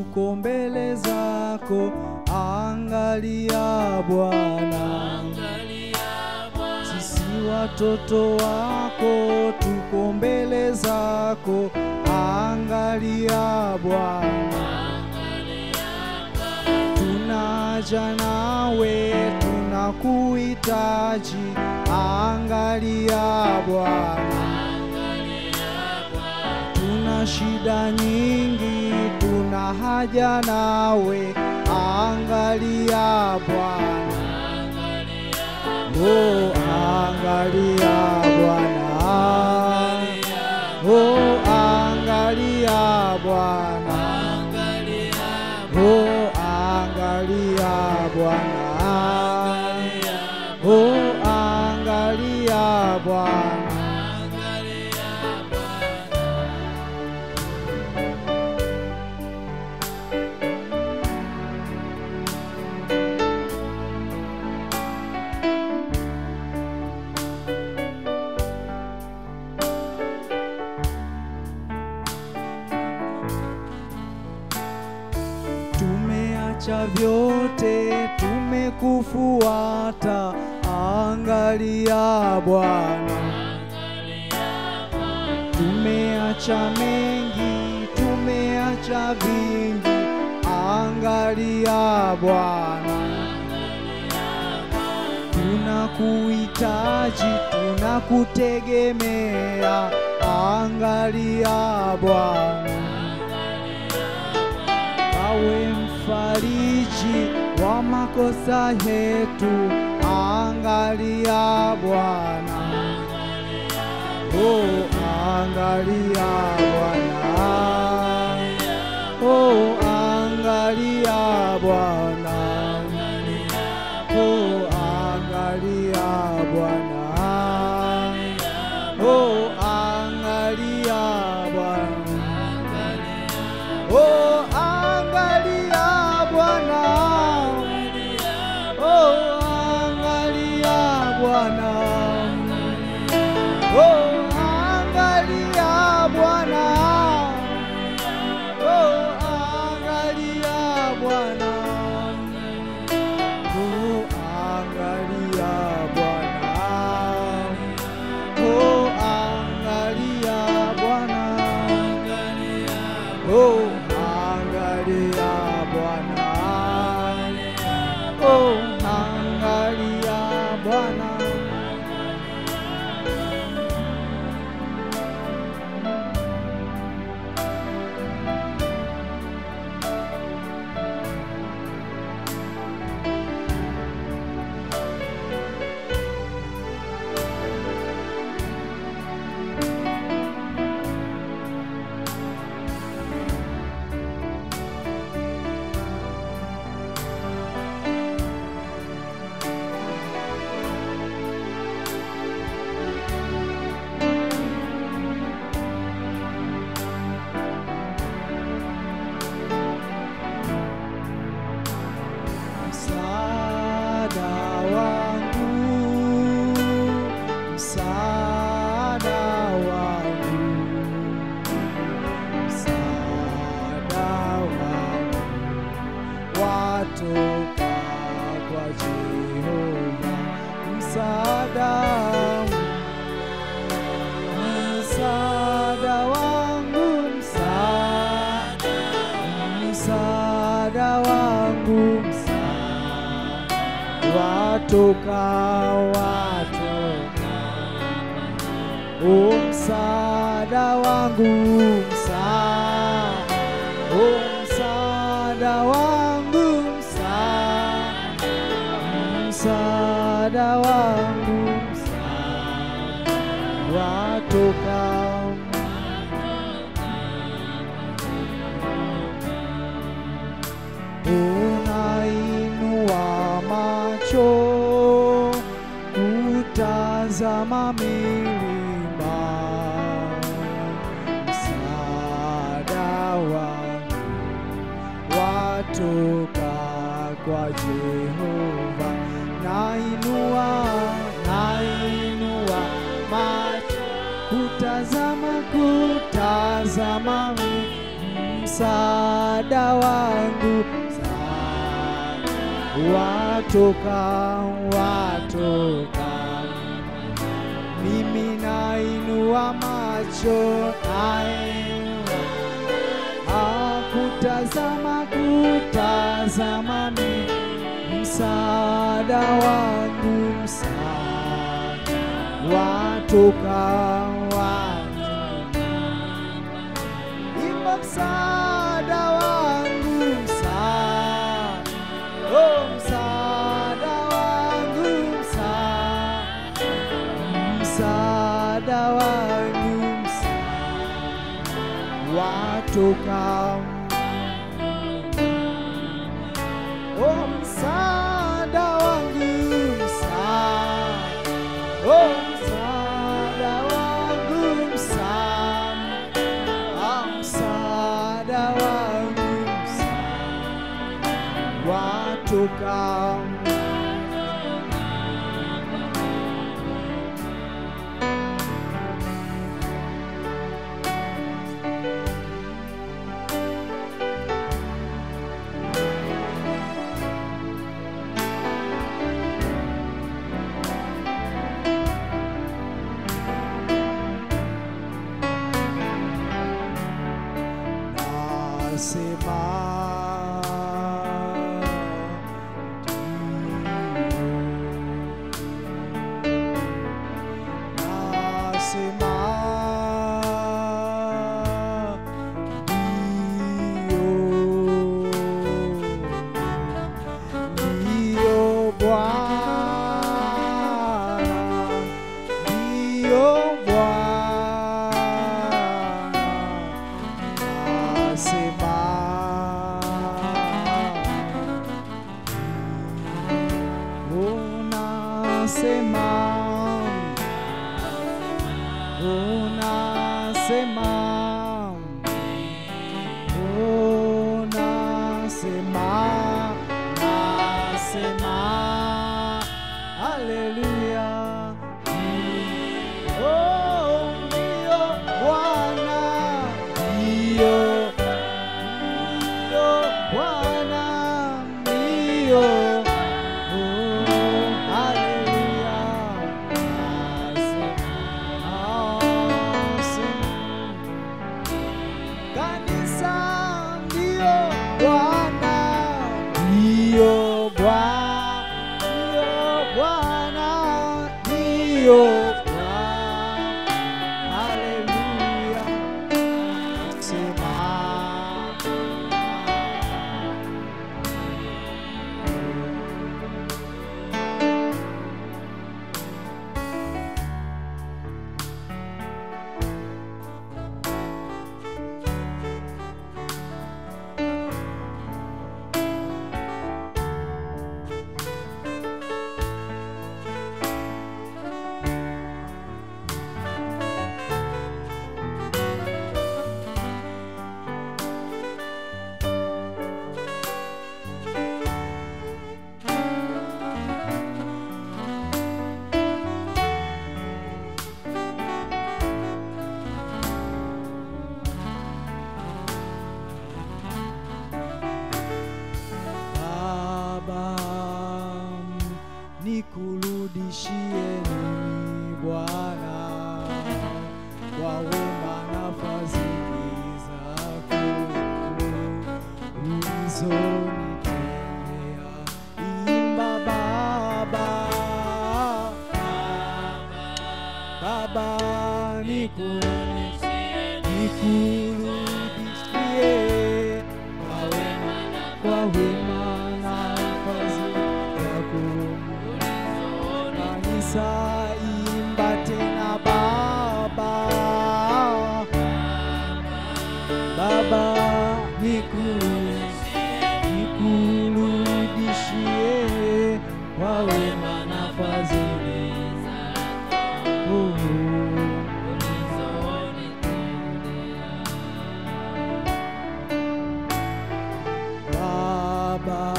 tuko mbele zako, angalia Bwana. Sisi watoto wako tuko mbele zako, angalia Bwana. Tunaja nawe, tunakuhitaji, angalia Bwana. Tuna shida nyingi, tuna haja nawe, angalia Bwana. Oh, angalia Bwana. Oh, angalia Bwana. Oh, angalia Bwana. Oh, angalia Bwana. Tumeacha vyote, tumekufuata, angalia Bwana. Tumeacha mengi, tumeacha vingi, angalia Bwana. Tunakuhitaji, tunakutegemea, angalia Bwana. Awe mfariji wa makosa yetu, angalia Bwana. Oh, angalia Bwana. Oh, angalia Bwana. Oh, angalia Bwana. Oh, angalia Bwana. Oh, angalia Bwana. Oh, angalia Bwana. Oh, angalia Bwana. Oh, angalia Bwana. Oh, angalia Bwana. Oh, angalia Bwana. Oh, angalia Bwana. Oh, angalia Bwana. Msaada wangu, msaada wangu, msaada wangu watoka kwa Jehova. Msaada wangu, msaada wangu, msaada msaada wangu msaada watoka watoka o msaada wangu msaada o msaada wangu msaada msaada wangu msaada watoka unainua macho kutazama milima, msaada wangu watoka kwa Jehova. Nainua, nainua macho kutazama, kutazama msaada msaada wangu, msaada watoka, watoka mimi nainua macho nainua akutazama kutazama mimi msaada wangu msaada watoka wangu imba msaada wangu msaada oh msaada wangu msaada msaada wangu msaada watoka oh msaada wangu msaada oh msaada wangu msaada ah msaada wangu msaada watoka nasema ndio. nasema ndio ndio Bwana ndio Bwana nasema unasema unasema unasema nasema haleluya oh ndio Bwana ndio ndio Bwana ndio oh haleluya nasema nasema kanisa ndio Bwana ndio Bwana ndio Bwana ndio Bwana haleluya sema Baba, nikurudishie nini Bwana kwa wema na fadhili zako ulizonitendea. Imba Baba, Baba, nikurudishie nikurudishie kwa wema kwa wema na fadhili zako. Kanisa imba tena Baba, Baba nikurudishie nikurudishie kwa wema na fadhili zako. Baba,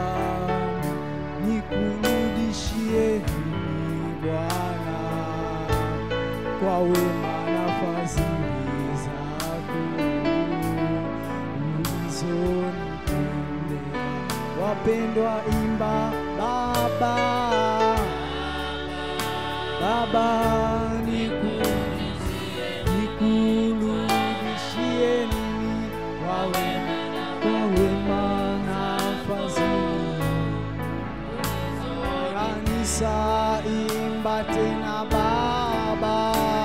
nikurudishie nini Bwana kwa wema na fadhili zako ulizo mpendwa imba baba baba niku nikurudishie nini kwa wema kwa wema na fadhili kanisa imba tena baba